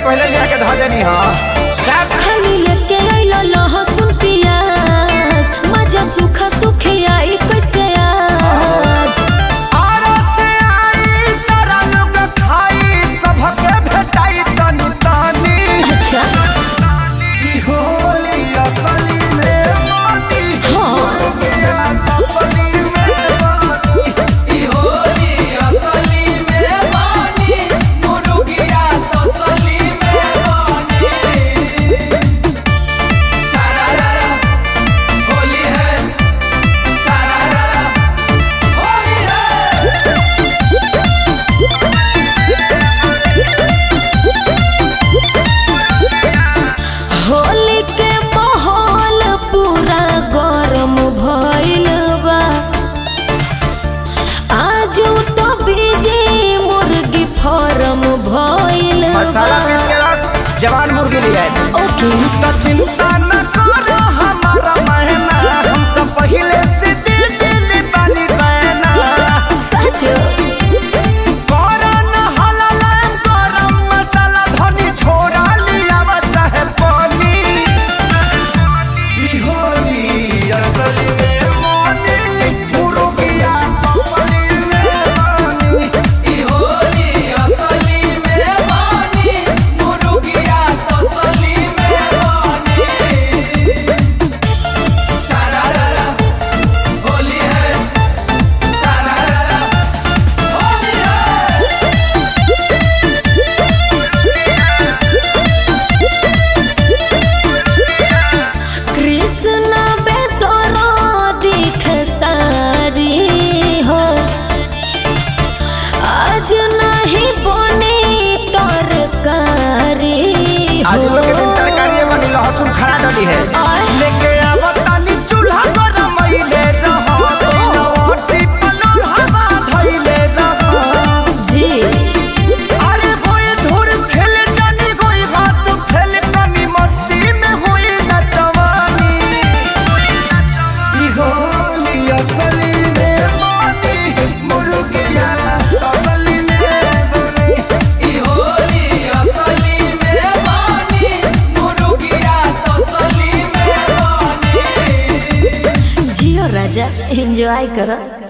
पहले लिया के धो देनी हो खाली लेके आइलो लहसुन प्याज मजा सूखा सूखे आई कैसे आज आरो से आई सारा लोग खाई सबके भेटाई तनी तनी अच्छा ई होली असली में मोती हाँ गया असली में मोती होली के माहौल पूरा गरम भइल बा आज तो बीजे मुर्गी फार्म भइल मसाला बा पीस के रख जवान मुर्गी लिए ओके तो चिंता न करो हमारा महीना हम तो पहले से दिल दिल बानी बहना सच करन हललन गरम मसाला धनी छोड़ा लिया चाहे पानी ई होली असली में मोनी मुर्गिया असली में मोनी कृष्ण बेतरो दिख सारी हो आज नहीं बने तरकारी आज हो लोग के दिन तरकारी बनी लहसुन खड़ा डली है आय। लेके आवतानी चूल्हा पर महिले रहो सिलवटी पलोर हवा धइले रहो जी अरे होए धुर खेल जानी गोई बात खेल कमी मस्ती में हुई न जवानी ई होली असली में मोनी मुर्गिया असली में बोली जियो राजा एंजॉय करो